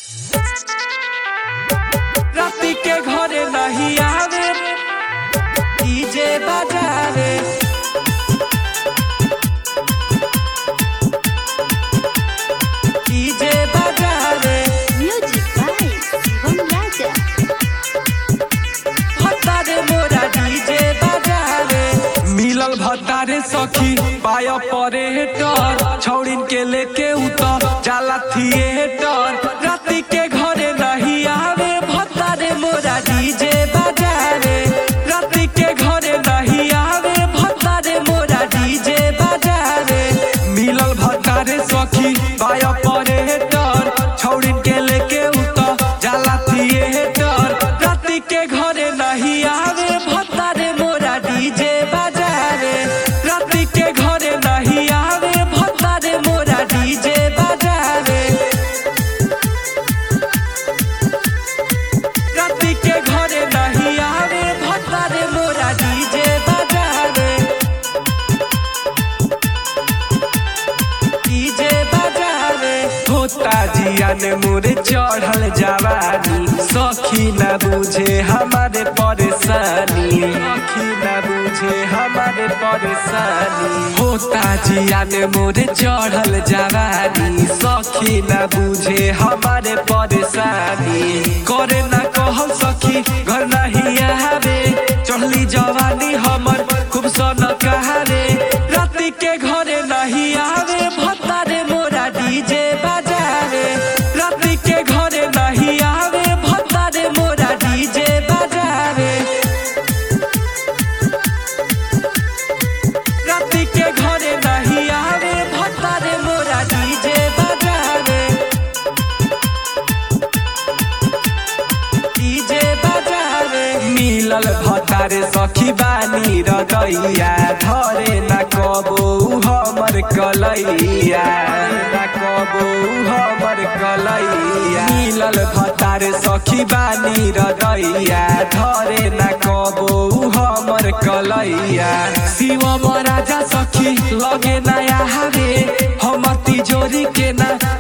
राती के घरे नहीं आवे डीजे बजावे डीजे बजावे Music by Shivam Raja. भत्तारे मोरा डीजे बजावे मिलल भत्तारे सखी पाय परे हेटर छौड़िन के लेके उतर जाला थिएटर राती के घरे नहीं आवे भत्तारे मोरा डीजे बजावे राती के घरे नहीं आवे भत्तारे मोरा डीजे बजावे मिलल भत्तारे सखी पाय परे हेटर छौड़िन के लेके उतर जाला थिएटर राती के घरे नहीं आवे भत्तारे मोरा डीजे बजावे राती के घरे नहीं आवे भत्तारे मोरा डीजे बजावे राती के घरे नहीं आवे भत्तारे मोरा डीजे बजावे डीजे बजावे होता जिया ने मोरे चढ़ल जवानी सखी न बुझे हमारे परेशानी सखी न बुझे हमारे परेशानी होता जिया ने मोरे चढ़ल जवानी सखी न बुझे हमारे परेशानी करे न कह सखी घर नहीं आवे चढ़ली जवानी हमर खूब सन कहारे राती के घरे नहीं आवे भत्तारे मोरा डीजे बजावे राती के घरे नहीं आवे भत्तारे मोरा डीजे बजावे राती के घरे नहीं आवे भत्तारे मोरा डीजे बजावे डीजे बजावे मिलल भतारे सखी बानी रदैया धरे न कबो हमर कलैया न कबो हमर कलैया मिलल भतारे सखी बानी रदैया धरे न कबो हमर कलैया शिव राजा सखी लगे नया हवे हमर तिजोरी के ना